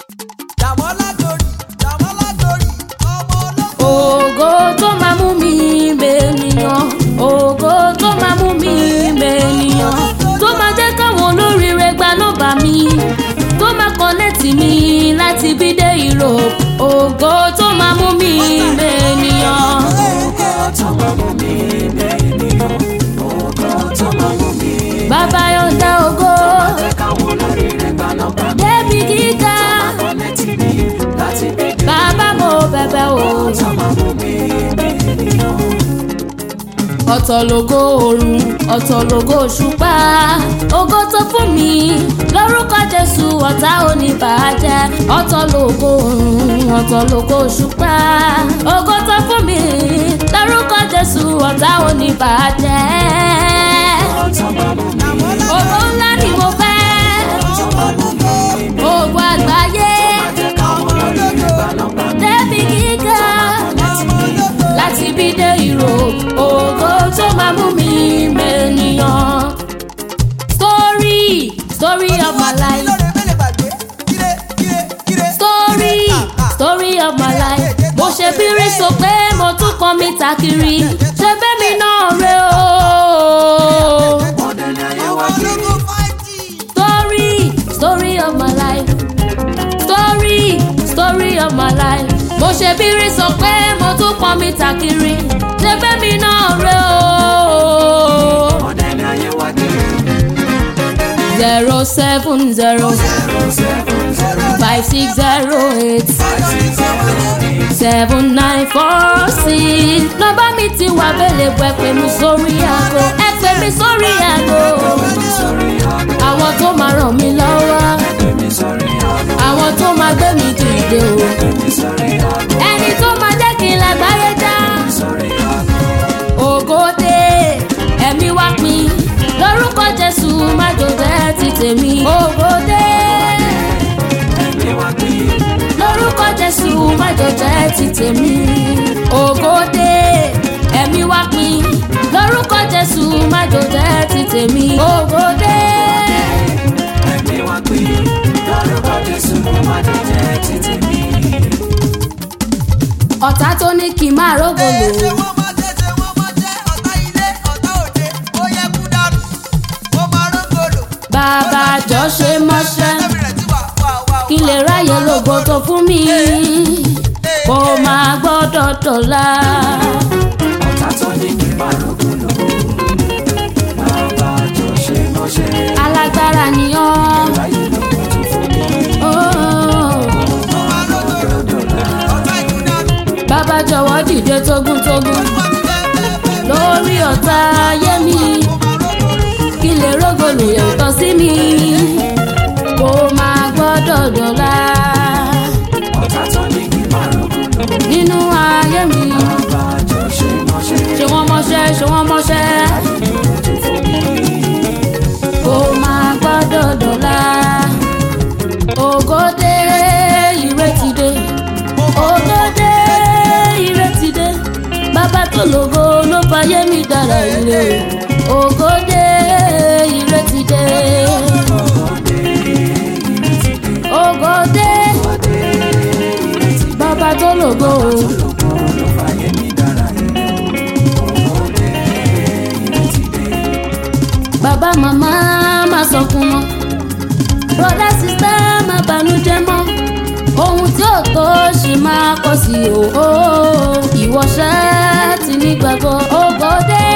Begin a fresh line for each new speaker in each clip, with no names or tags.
Dàmọ́lá glory, Dàmọ́lá glory, ọmọ ológo.
ògo tó máa mú mi bènìyàn ògo tó máa mú mi bènìyàn tó máa jẹ́ káwọn olóríire gba nọ́mbà mi tó máa kọ́nẹ́tì mi láti bí dé Europe ògo tó máa mú mi bènìyàn. bàbá yọ̀ǹda ògo débi gíga bàbá mo bẹ̀bẹ̀ o. ọ̀tọ̀ lógo oòrùn ọ̀tọ̀ lógo òṣùpá ògo tó fún mi lórúkọ jésù ọ̀tá oníbàájẹ́ ọ̀tọ̀ lógo oòrùn ọ̀tọ̀ lógo òṣùpá ògo tó fún mi lórúkọ jésù ọ̀tá oníbàájẹ́ ògo ńlá ni mo fẹ́ ògo àgbáyé débi gíga láti bí dé ìró ògo tó máa mú mi mẹ́niyàn. story story of my life
Lóore mélòó gbàgbé? Ire, ire, ire.
story story of my life mo ṣe bírí so pé mo tún kàn mí ta kiri ṣe bẹ́mi náà rè o.
Ọmọ ológo fáìtì.
story story of my life story story of my life mo ṣe bírí sọ pé mo tún pọn mi ta kiri ṣe bẹ́mi náà rè o. zero seven zero five six zero eight seven nine four six nọ́mbà mi ti wà bẹ́lẹ̀ bọ́ ẹ pè mí sórí aago ẹ pè mí sórí aago àwọn tó máa ràn mí lọ́wọ́ àwọn tó máa gbé mi dìde o ẹni tó máa jẹ́ kí n lágbáyé já ògòdè ẹ̀mí wá pin lórúkọ jésù má jòjẹ́ ti tèmi ògòdè lórúkọ jésù má jòjẹ́ ti tèmi ògòdè ẹ̀mí wá pin lórúkọ jésù má jòjẹ́ ti tèmi ògòdè. ọ̀tá tó ní kí n máa rógò lò
Ṣé wọ́n máa jẹ́, ṣé wọ́n máa jẹ́ ọ̀tá ilé, ọ̀tá òde, ó yẹ kú dànù. Ó máa rógòlò.
bàbá àjọ ṣe mọ́ṣẹ́
Ẹ̀mí rẹ̀ ti wà, wà, wà,
kí n lè ráyè lógo tó fún mi kó máa gbọ́dọ̀ dọ̀la. alágbára ni ọ́. Oh.
Ó máa rógòlò. Ọ̀tá ikú dànù.
bàbá jọ̀wọ́ dìde tógúntógún
Wọ́n ti bẹ́ẹ̀ bẹ́ẹ̀ bẹ́ẹ̀.
lórí ọ̀tá ayé mi kí n lè rógòlò yàtọ̀ sí mi kó máa gbọ́dọ̀ dọ̀la nínú ayé mi ṣé wọ́n mọṣẹ́ ṣé wọ́n mọṣẹ́ kó máa gbọ́dọ̀ dọ̀la ògòdè ìrètí dé ògòdè ìrètí dé bàbá tó lógo ló fàyè mi dára ire ògòdè ìrètí dé ògòdè bàbá tó lógo bàbá màmá má sọkún mọ́ broda sista má banújẹ́ mọ́ ohun tí ò tó ṣì máa kọ̀ sí o ìwọ ṣáà ti nígbàgbọ́ ògòdè.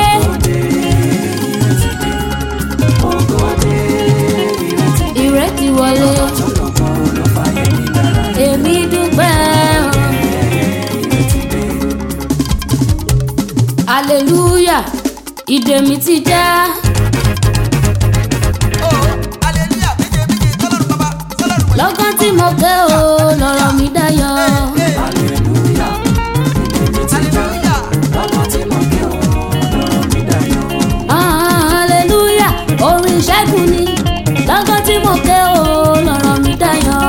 ìrètí wọlé èmi dúpẹ́ o. hallelujah ìdè mi ti já
Oh, hallelujah. Méje, méje, tọ́lọ́run bàbá, tọ́lọ́run wẹ̀.
lọ́gán tí mo gé o lọ́rọ̀ mi dayọ̀.
Hey, hallelujah.
Ah, hallelujah orin ìṣẹ́gun ni lọ́gán tí mo ké o lọ́rọ̀ mi dayọ̀.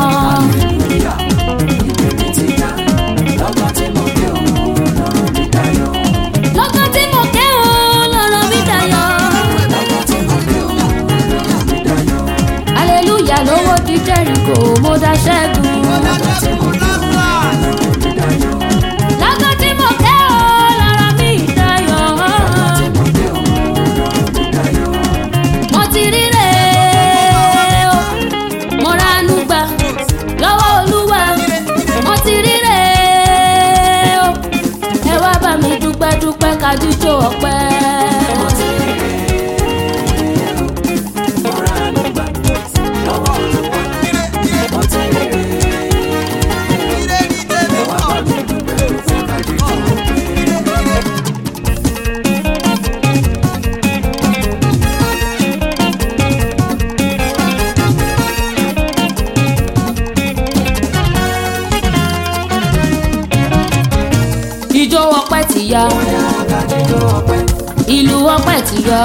lọ́gán tí mo ké o lọ́rọ̀ mi dayọ̀. hallelujah lówó di jẹ́ríkò mo dá ṣẹ́gun. Lágbá tí mo kẹ́ ọ lára mi dayọ̀. Mo ti ríre o, mo ranú gbà lọ́wọ́ Olúwa. Mo ti ríre o, ẹ wá bá mi dúpẹ́ dúpẹ́ ká jíjó ọpẹ́. Ijó ọpẹ́ ti yá, ìlú ọpẹ́ ti yá.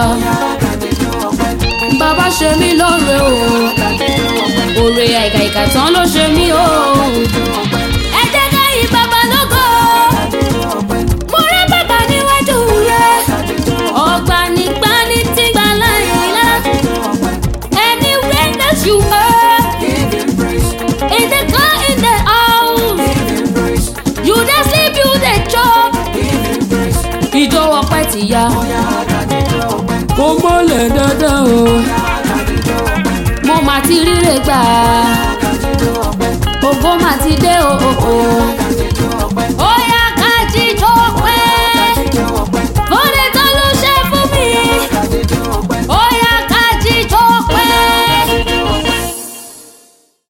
Bàbá ṣe mí lóore o, òrè àìkàìkà tán ló ṣe mí o. Ẹ jẹ́ ká yí bàbá lógo, mo rí bàbá níwájú rẹ̀. Ọgbà nígbà ní tí gbà láyé lá. Anywhere that you are, in the car, in the house, you dey sleep, you dey chop. Ijó ọpẹ́ ti yá. Ó mọ́lẹ̀ dandan o. Mo mà ti ríre gbà. Ògo mà ti dé o. o, o.